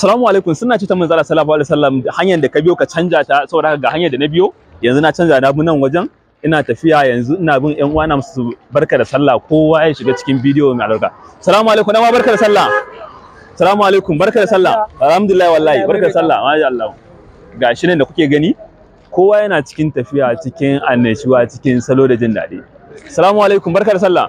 Assalamu alaikum suna ce ta manzala sallallahu alaihi wasallam hanyar da ka biyo ka canja ta saboda haka ga hanyar da na biyo yanzu na canja na bi nan wajen ina tafiya yanzu ina bin ƴan uwana musu barka da sallah kowa ya shiga cikin bidiyo mai albarka Assalamu alaikum dan barka da sallah Assalamu alaikum barka da sallah alhamdulillah wallahi barka da sallah masha Allah gashi nan da kuke gani kowa yana cikin tafiya cikin annashuwa cikin salo da jin daɗi Assalamu alaikum barka da sallah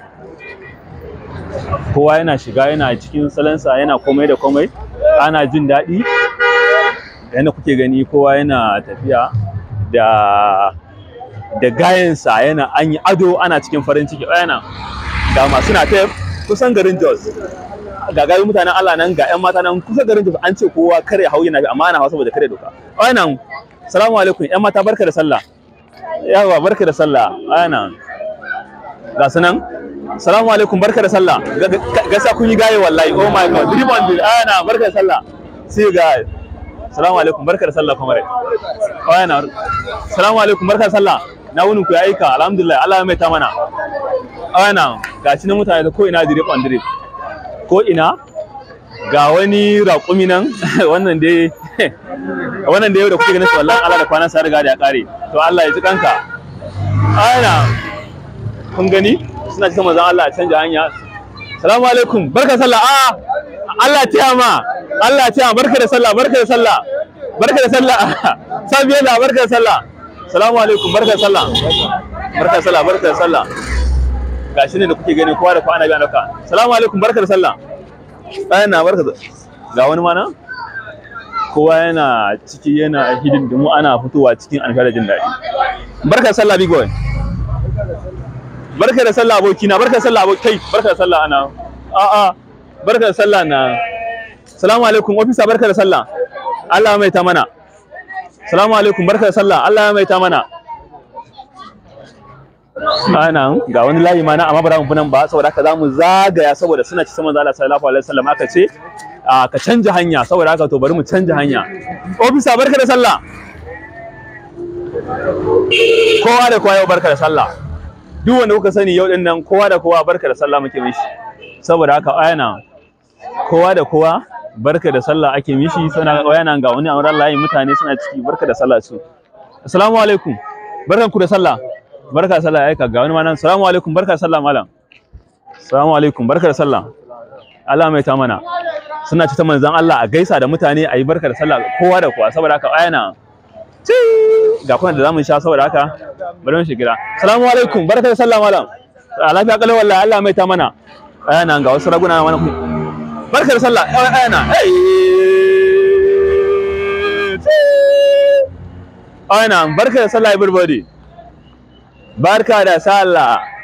kowa yana shiga yana cikin salansa yana komai da komai ana jin daɗi yadda kuke gani kowa yana tafiya da da gayansa yana an yi ado ana cikin farin ciki yana ga masu na ta kusan garin Jos ga gari mutanen Allah nan ga ƴan mata nan kusa garin Jos an ce kowa kare hau yana bi amma ana hawa saboda kare doka wannan salamu alaikum ƴan mata barka da sallah yawa barka da sallah ana ga su nan Salamu alaikum barka da sallah. Gasa kun yi gaye wallahi. Oh my god. Dream on bill. Ana barka da sallah. See you guys. Salamu alaikum barka da sallah kamar. Ana. Salamu alaikum barka da sallah. Na wunin ku ya aika alhamdulillah Allah ya mai ta mana. Ana. Gashi na mutane da ko ina drip on drip. Ko ina ga wani raƙumi nan wannan dai wannan da yau da kuke ganin su wallahi Allah da kwanan sa riga da ya kare. To Allah ya ji kanka. Ana. Kun gani? suna cikin manzon Allah canja hanya salamu alaikum barka sallah a Allah ya ma Allah ya barka da sallah barka da sallah barka da sallah sabiya da barka da sallah salamu alaikum barka da sallah barka da sallah barka da sallah gashi ne da kuke gani kowa da kowa ana biya dauka salamu alaikum barka da sallah bayan na barka ga wani mana kowa yana ciki yana hidindimu ana fitowa cikin alfahar jin daɗi barka da sallah big boy barka da sallah abokina barka da sallah abokai barka da sallah ana a a barka da sallah na salamu alaikum ofisa barka da sallah Allah mai ta mana salamu alaikum barka da sallah Allah mai ta mana ana ga wani layi ma na amma ba mu nan ba saboda haka zamu zagaya saboda suna ci sama Allah sallallahu alaihi wasallam aka ce ka canja hanya saboda haka to bari mu canja hanya ofisa barka da sallah kowa da kowa yau barka da sallah duk wanda kuka sani yau din nan kowa da kowa barka da sallah muke mishi saboda haka ayana kowa da kowa barka da sallah ake mishi suna ayana ga wani auren layi mutane suna ciki barka da sallah su assalamu alaikum barkan ku da sallah barka da sallah aika ga wani ma nan assalamu alaikum barka da sallah malam assalamu alaikum barka da sallah Allah mai ta mana suna ci ta manzon Allah a gaisa da mutane a yi barka da sallah kowa da kowa saboda haka ayana ga kuna da zamu sha saboda haka bari mu shigira assalamu alaikum barka da sallah malam a lafiya kalau wallahi Allah mai ta mana ayana ga wasu raguna mana barka da sallah ayana ayana barka da sallah everybody barka da sallah